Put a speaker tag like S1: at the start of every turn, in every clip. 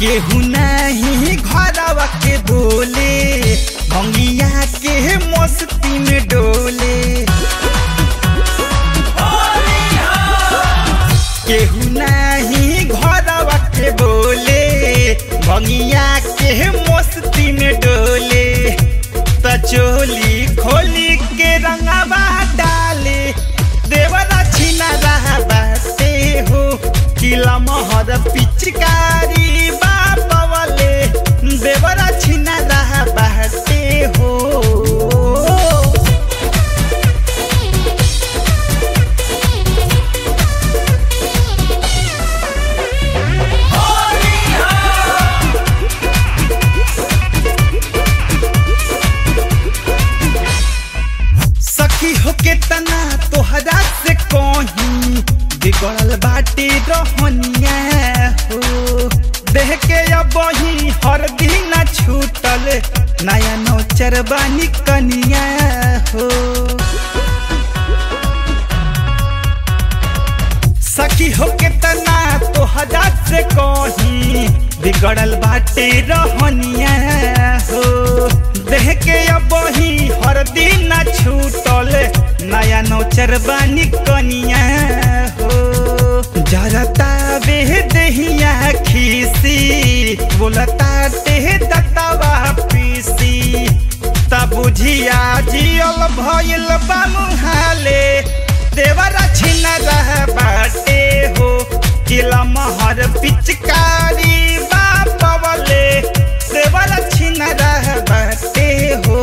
S1: केहू नहीं घरवा के बोले भंगिया के मस्ती में डोले केहू नहीं घरवा के बोले भंगिया के मस्ती में डोले त चोली खोली के रंगवा डाले देवरा छिना रहा बाटे हो किला महर पिचकारी बापवले देवरा छिना रहा बाटे हो सखी हो के तना तोहरा से कहीं बिगड़ल बाटे रहनिया हो देह के अब ही हर दिन छूटल नया नौचर बानी कनिया हो सखी हो के तना तोहरा से कहीं बिगड़ल बाटे रहनिया हो देह के अब ही हर दिन छूटल नया नौचर बानी कनिया हो जरता बे दहिया खीसी बोलता ते दतवा पीसी तब बुझिया जियल भइल बा मुहाले देवरा छिन रह बाटे हो किला महर पिचकारी बापवले देवरा छिन रह बाटे हो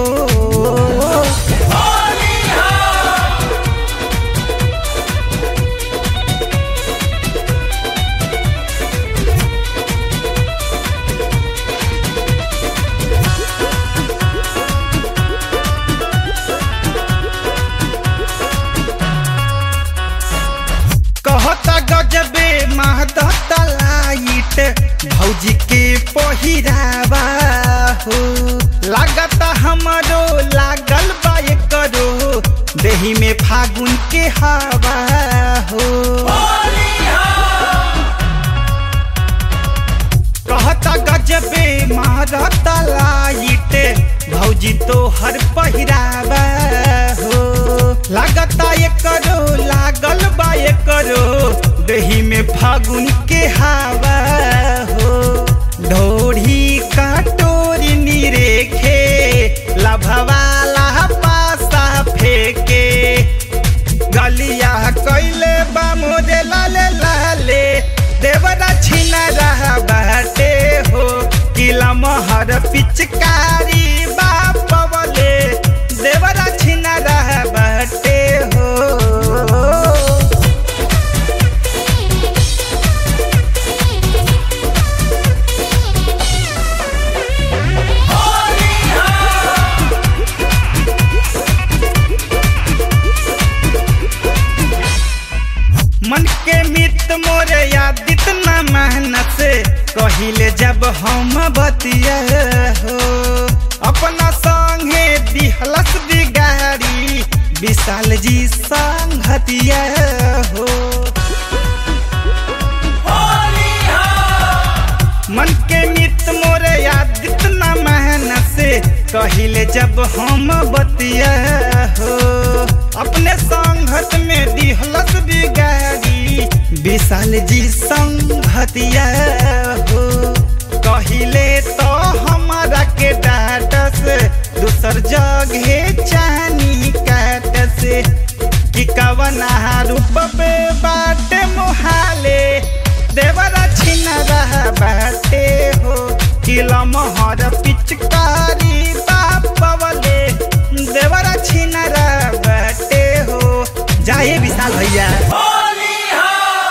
S1: कहता गजबे महदत लाइट भौजी के पहिरावा हो लागता हमरो लागल बा करो देही में फागुन के हवा हो कहता गजबे महदत लाइट भौजी तो हर पहिरावा हो लागता ये करो लागल बा ये करो दही में फागुन के हवा हो ढोढ़ी कटोरी निरेखे लभवाला पासा फेके गलिया कैले बा मोरे लाले लाले देवरा छिना रहा बाटे हो किला महर पिचकारी बापवले देवरा छिना रहा बाटे हो मन के मित मोरे यादित न मेहनत से कहिले जब हम बतिया हो अपना संगे दिहलस बिगाड़ी विशाल जी संगतिया हो मन के मित मोरे यादित न मेहनत से कहिले जब हम बतिया हो अपने संगत में दिहलस बिगाड़ी विशाल जी संगतिया हो कहिले तो हमारा के डाटस दूसर जगह चानी काटस कि कवना रूप बाटे मोहाले